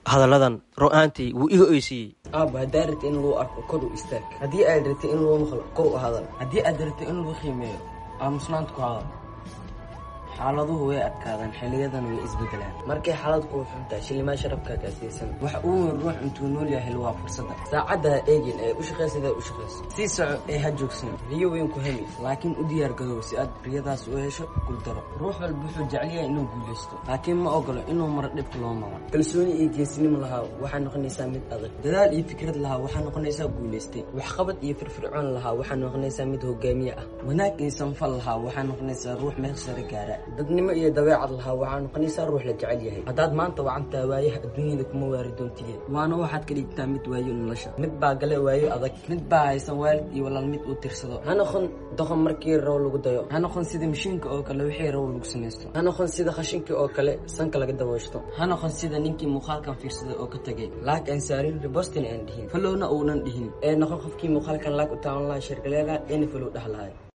hadalladan ro-aantii wuu iga oysiiyey aaba haddaa rabta in lagu arko kor u istaag haddii aad rabta in lagu maqlo kor u hadal haddii aad rabta in lagu qiimeeyo aamusnaanta ku hadal xaaladuhu way adkaadaan xiliyadan way isbedelaan markay xaalad kuu xuntahay shilimaa sharafkaa gaasiisan wax uu weyn ruux intuu nool yahay waa fursadda saacadda ha eegin ee u shaqaysadaa u shaqayso sii soco ee ha joogsan riyo weyn ku hemi laakiin u diyaar gadow si aad riyadaas u hesho guldaro ruux walba wuxuu jecel yahay inuu guulaysto laakiin ma ogolo inuu maro dhibka loo maro kalsooni iyo geesinimo lahaa waxaa noqonaysaa mid adag dadaal iyo fikrad lahaa waxaa noqonaysaa guulaystay waxqabad iyo firfircoon lahaa waxaa noqonaysaa mid hogaamiye ah wanaag iyo sanfal lahaa waxaa noqonaysaa ruux meel sare gaara dadnimo iyo dabeecad lahaa waxaa noqonaysaa ruux la jecel yahay haddaad maanta wacantaa waayaha adduunyada kuma waari doontige waana waxaad ka dhigtaa mid waayo nolosha mid baa gale waayo adag mid baa haysan waalid iyo walaal mid uu tirsado ha noqon doqon markii raw lagu dayo ha noqon sida mashiinka oo kale wixii raw lagu samaysto ha noqon sida khashinka oo kale sanka laga dabooshto ha noqon sida ninkii muuqaalkan fiirsaday oo ka tegay laag aan saarin ribostin aan dhihin falowna uunan dhihin ee noqon qofkii muuqaalkan laag u taawan lahaa shirgaleela eena falow dhahlahay